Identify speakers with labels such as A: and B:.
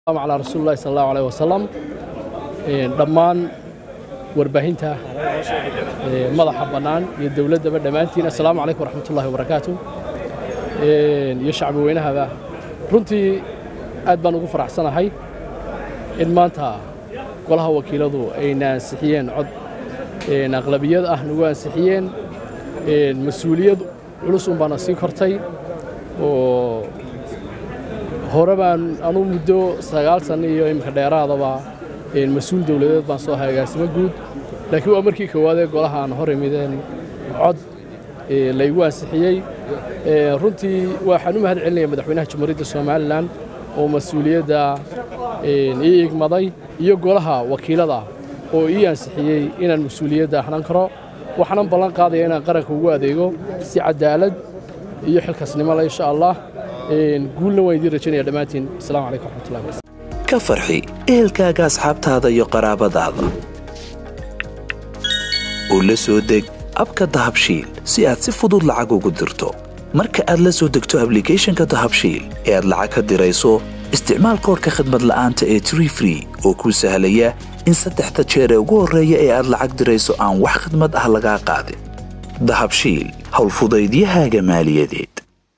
A: calaa rasuulillahi sal allahu aleyh wasalam dhammaan warbaahinta madaxa bannaan iyo dowladdaba dhammaantiin assalaamu calaykum waraxmatullahi wabarakaatu iyo shacbi weynahaba runtii aad baan ugu faraxsanahay in maanta golaha wakiiladu ayna ansixiyeen cod aqlabiyad ah nagu ansixiyeen mas-uuliyad culus un baana sii kortay oo hore baan anuu muddo sagaal sanno iyo iminka dheeraadaba mas-uul dowladeed baan soo ahay agaasimo guud laakiin waa markii koowaadee golaha aan hor imideen cod laygu ansixiyey runtii waxaan u mahad celinaya madaxweynaha jamhuuriyadda somalilan oo mas-uuliyadda ii igmaday iyo golaha wakiilada oo ii ansixiyey inaan mas-uuliyadda ahnan karo waxaanan ballan qaadaya inaan qaranka ugu adeego si cadaalad iyo xilkaasnimo le insha allah guulna waan idiin rajaynaya dhammaantiin asalaamu calaykum waraxmatullahi wabarakatu
B: ka farxi ehelkaaga asxaabtaada iyo qaraabadaada oo la soo deg abka dahabshiil si aad si fudud lacag ugu dirto marka aad la soo degto ablicathonka dahabshiil ee aad lacag ka dirayso isticmaal koorka khadmad la'aanta ee tree free oo kuu sahlaya in saddexda jeer ee ugu horreeya ee aad lacag dirayso aan wax khadmad ah lagaa qaadin dahabshiil howlfudaydiyahaaga maaliyadeed